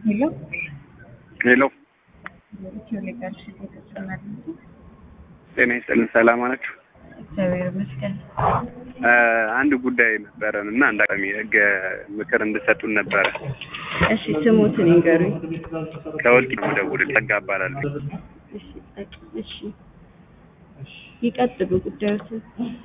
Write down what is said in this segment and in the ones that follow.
ሄሎ ሄሎ ኢትዮ ሌጋል ሽልት ተጨማሪ ጤና ይስጥልን። ሰላም ናችሁ? እግዚአብሔር ይመስገን። አንድ ጉዳይ ነበረን እና አንድ አጋጣሚ ህግ ምክር እንድሰጡን ነበረ። እሺ ስሙትን ይንገሩኝ። ከወልቂት ነው የምደውልልህ። ጸጋ እባላለሁ። እሺ ጸጥ- እሺ ይቀጥሉ ጉዳዮትን።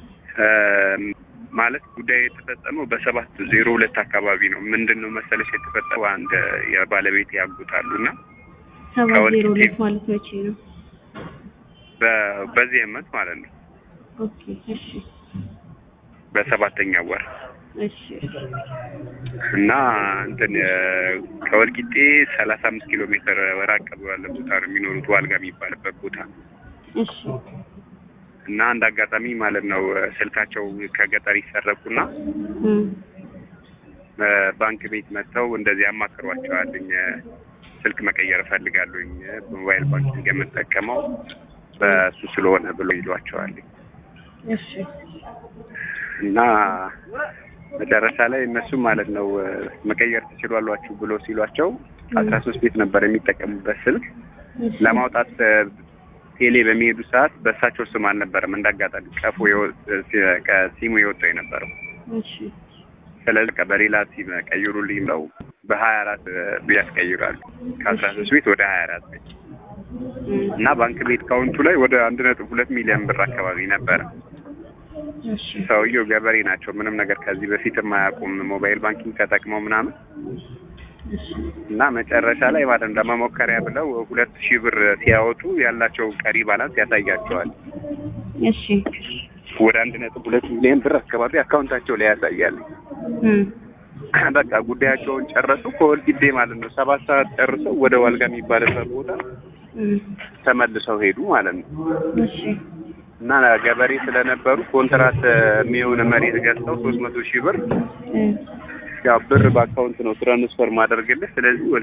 ማለት ጉዳይ የተፈጸመው በሰባት ዜሮ ሁለት አካባቢ ነው። ምንድን ነው መሰለሽ የተፈጠረው አንድ የባለቤት ያጉታሉ እና ሰባት ከወልቂት ዜሮ ሁለት ማለት መቼ ነው? በ- በዚህ ዓመት ማለት ነው ኦኬ እሺ በሰባተኛ ወር እሺ እና እንትን ከወልቂጤ ሰላሳ አምስት ኪሎ ሜትር ራቅ ብሎ ያለ ቦታ ነው የሚኖሩት ዋልጋ የሚባልበት ቦታ እሺ እና አንድ አጋጣሚ ማለት ነው ስልካቸው ከገጠር ይሰረቁና እም፣ ባንክ ቤት መጥተው እንደዚህ ያማክሯቸዋልኝ ስልክ መቀየር እፈልጋለሁኝ በሞባይል ባንኪንግ የምጠቀመው በእሱ ስለሆነ ብሎ ይሏቸዋልኝ እሺ እና መጨረሻ ላይ እነሱም ማለት ነው መቀየር ትችሏሏችሁ ብሎ ሲሏቸው አስራ ሶስት ቤት ነበር የሚጠቀሙበት ስልክ እሺ ለማውጣት ቴሌ በሚሄዱ ሰዓት በእሳቸው ስም አልነበረም እንዳጋጣሚ ቀፎ የወ- ከሲሙ የወጣው የነበረው እሺ ስለዚህ በቃ በሌላ ሲም ቀይሩልኝ ብለው በሀያ አራት ያስቀይራሉ ከአስራ ሶስት ቤት ወደ ሀያ አራት ቤት እም፣ እና ባንክ ቤት ካውንቱ ላይ ወደ አንድ ነጥብ ሁለት ሚሊዮን ብር አካባቢ ነበረ እሺ ሰውየው ገበሬ ናቸው ምንም ነገር ከዚህ በፊት የማያውቁም ሞባይል ባንኪንግ ተጠቅመው ምናምን እሺ እና መጨረሻ ላይ ማለት ነው ለመሞከሪያ ብለው ሁለት ሺህ ብር ሲያወጡ ያላቸው ቀሪ ባላንስ ያሳያቸዋል እሺ ወደ አንድ ነጥብ ሁለት ሚሊዮን ብር አካባቢ አካውንታቸው ላይ ያሳያል እም፣ በቃ ጉዳያቸውን ጨረሱ ከወልቂጤ ማለት ነው ሰባት ሰዓት ጨርሰው ወደ ዋልጋ የሚባልበት ቦታ እም፣ ተመልሰው ሄዱ ማለት ነው እሺ እና ገበሬ ስለነበሩ ኮንትራት የሚሆን መሬት ገዝተው ሶስት መቶ ሺህ ብር እም፣ ያው ብር በአካውንት ነው ትራንስፈር ማደርግልህ ስለዚህ